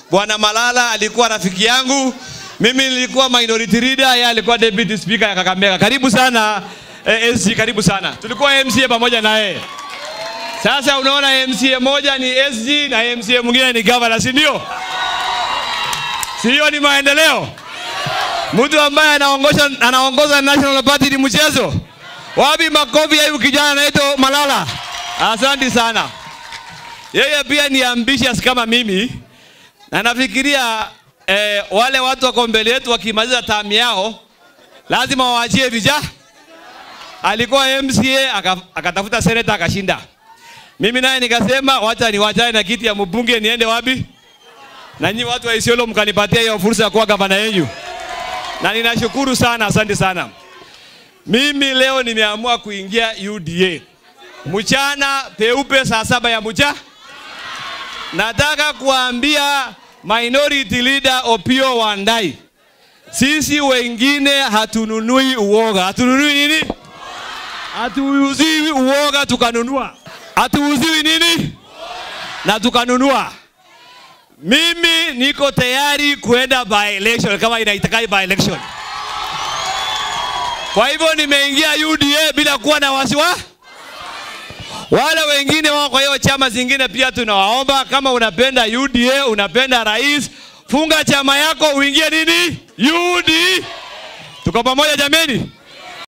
Bwana Malala alikuwa rafiki yangu, mimi nilikuwa minority leader, yeye alikuwa deputy speaker ya Kakamega. Karibu sana eh, SG, karibu sana. Tulikuwa MCA pamoja na yeye. Sasa unaona MCA moja ni SG na MCA mwingine ni governor, si ndio? Si hiyo ni maendeleo? Mtu ambaye anaongoza anaongoza National Party ni mchezo? Wapi makofi ya huyu kijana anaitwa Malala? Asante sana. Yeye pia ni ambitious kama mimi, na nafikiria eh, wale watu wako mbele yetu wakimaliza tamu yao lazima waachie vijana. Alikuwa MCA aka- akatafuta seneta akashinda. Mimi naye nikasema wacha niwachane na kiti ya mbunge niende wapi? Na nyinyi watu wa Isiolo mkanipatia hiyo fursa ya kuwa gavana yenu, na ninashukuru sana, asante sana. Mimi leo nimeamua kuingia UDA mchana peupe, saa saba ya mchana. Nataka kuambia minority leader Opio Wandai, sisi wengine hatununui uoga. Hatununui nini? Hatuuziwi uoga tukanunua. Hatuuziwi nini? Na tukanunua. Mimi niko tayari kuenda by election kama inaitaka by election. Kwa hivyo nimeingia UDA bila kuwa na wasiwasi. Wale wengine wao kwa hiyo chama zingine pia tunawaomba, kama unapenda UDA, unapenda rais, funga chama yako uingie nini UDA. Tuko pamoja jameni?